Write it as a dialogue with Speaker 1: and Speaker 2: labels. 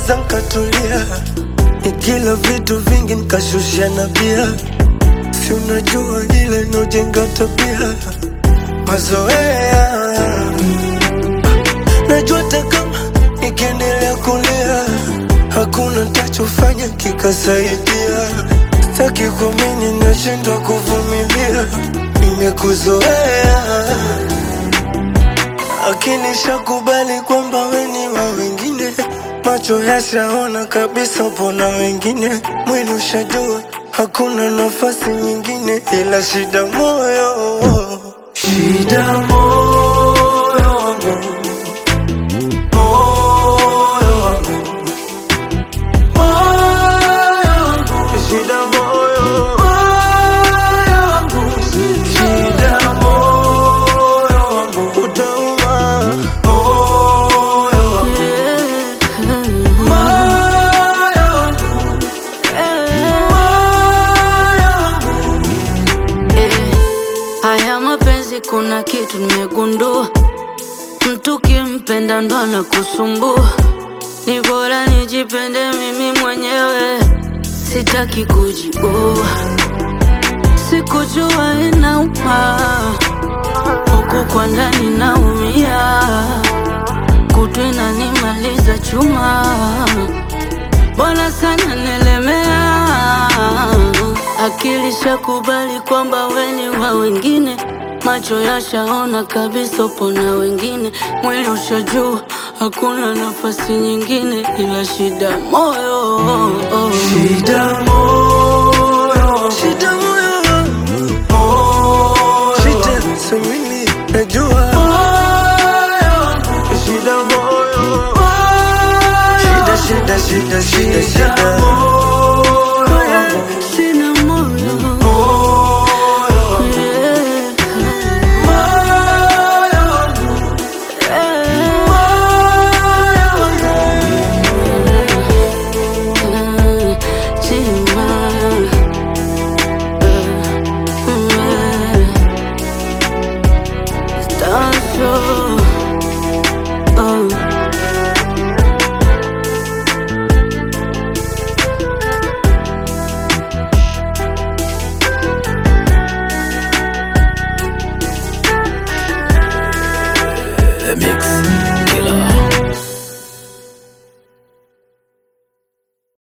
Speaker 1: nyamaza nkatulia, nikila vitu vingi nkashusha na bia, si unajua ile inaojenga tabia mazoea. Najua hata kama nikiendelea kulia, hakuna ntachofanya kikasaidia. Sitaki kuamini, nashindwa kuvumilia, nimekuzoea akili shakubali kwamba weni wa wengine, macho yashaona kabisa pona wengine, mwili ushajua hakuna nafasi nyingine, ila shida moyo, shida moyo wangu, moyo wangu, moyo wangu, shida moyo, moyo wangu, shida moyo wangu, utauma moyo wangu, moyo wangu,
Speaker 2: Eh, Haya mapenzi kuna kitu nimegundua, mtu kimpenda ndo anakusumbua. Ni bora nijipende mimi mwenyewe, sitaki kujiua. Sikujua inauma, huku kwa ndani naumia, kutu inanimaliza chuma Bora sana nilemea, akili shakubali kwamba weni wa wengine, macho yashaona kabisa upo na wengine, mwili ushajua hakuna nafasi nyingine ila shida moyo.
Speaker 1: shida moyo, shida moyo wangu, shida samini najua shida moyo, shida shida shida shida shida